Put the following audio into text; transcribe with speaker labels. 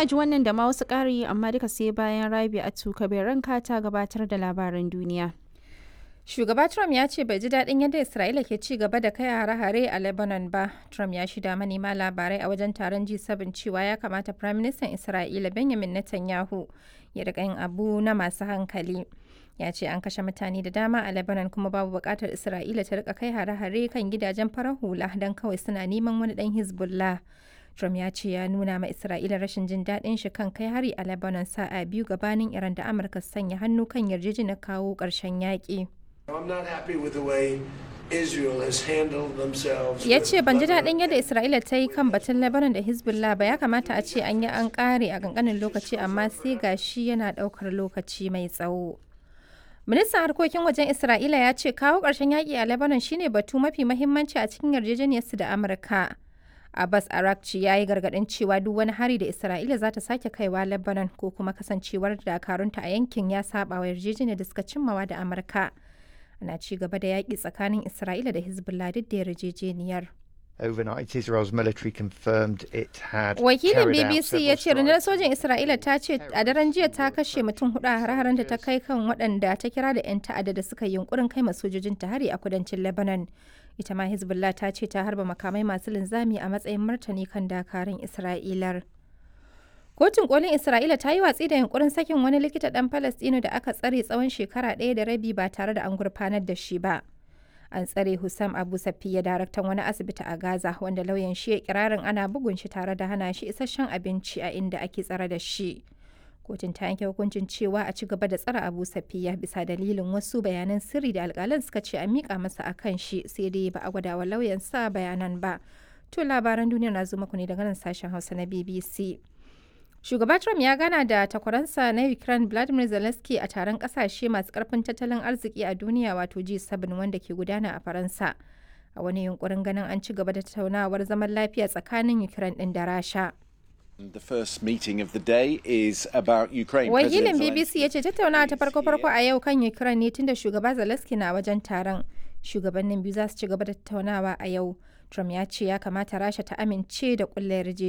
Speaker 1: a ji wannan da ma wasu ƙari amma duka sai bayan Rabi a tuka bai ranka ta gabatar da labaran duniya.
Speaker 2: Shugaba Trump ya ce bai ji daɗin yadda Isra'ila ke ci gaba da kai hare-hare a Lebanon ba. Trump ya shida manema labarai a wajen taron G7 cewa ya kamata Firaministan Isra'ila Benjamin Netanyahu ya riƙa yin abu na masu hankali. Ya ce an kashe mutane da dama a Lebanon kuma babu buƙatar Isra'ila ta riƙa kai hare-hare kan gidajen farar hula don kawai suna neman wani ɗan Hezbollah. Trump ya ce ya nuna ma Isra'ila rashin jin daɗin shi kan kai hari a Lebanon sa'a biyu gabanin Iran da Amurka sanya hannu kan yarjejeniyar kawo ƙarshen yaƙi. Ya ce ban ji daɗin yadda Isra'ila ta yi kan batun Lebanon da Hezbollah ba ya kamata a ce an yi an ƙare a ƙanƙanin lokaci amma sai ga shi yana ɗaukar lokaci mai tsawo. Ministan harkokin wajen Isra'ila ya ce kawo ƙarshen yaƙi a Lebanon shine batu mafi mahimmanci a cikin yarjejeniyarsu da Amurka. Abbas Arakci ya yi gargaɗin cewa duk wani hari da Isra'ila za ta sake kaiwa Lebanon ko kuma kasancewar dakarunta a yankin ya saba wa yarjejeniyar da suka cimmawa da Amurka. Ana ci gaba da yaƙi tsakanin Isra'ila da Hezbollah duk da yarjejeniyar.
Speaker 3: Overnight, Israel's military confirmed it had
Speaker 2: Wakilin BBC ya ce rundunar sojin Isra'ila ta ce a daren jiya ta kashe mutum hudu a hare-haren da ta kai kan waɗanda ta kira da 'yan ta'adda da suka yi yunkurin kai sojojin ta hari a kudancin Lebanon. Ita ma Hezbollah ta ce ta harba makamai masu linzami a matsayin martani kan dakarun Isra'ilar. Kotun kolin Isra'ila ta yi watsi da yunkurin sakin wani likita ɗan Falastino da aka tsare tsawon shekara ɗaya da rabi ba tare da an gurfanar da shi ba. An tsare Hussam Abu Safiya daraktan wani asibiti a Gaza wanda lauyan shi ya kirarin ana bugun shi tare da hana shi isasshen abinci a inda ake tsare da shi. Kotun ta yanke hukuncin cewa a ci gaba da tsare Abu Safiya bisa dalilin wasu bayanan sirri da alƙalan suka ce a miƙa masa a kan shi sai dai ba a gwada wa lauyan sa bayanan ba. To labaran duniya na zo muku ne daga nan sashen Hausa na BBC. Shugaba Trump ya gana da takwaransa na Ukraine Vladimir Zelensky a taron kasashe masu karfin tattalin arziki a duniya wato G7 wanda ke gudana a Faransa. A wani yunkurin ganin an ci gaba da tattaunawar zaman lafiya tsakanin Ukraine din da Rasha.
Speaker 4: The first meeting of the day is about Ukraine.
Speaker 2: Wakilin BBC ya ce tattaunawa ta farko-farko a yau kan Ukraine ne tunda shugaba Zelensky na wajen taron. Shugabannin biyu za su ci gaba da tattaunawa a yau. Trump ya ce ya kamata Rasha ta amince da ƙulla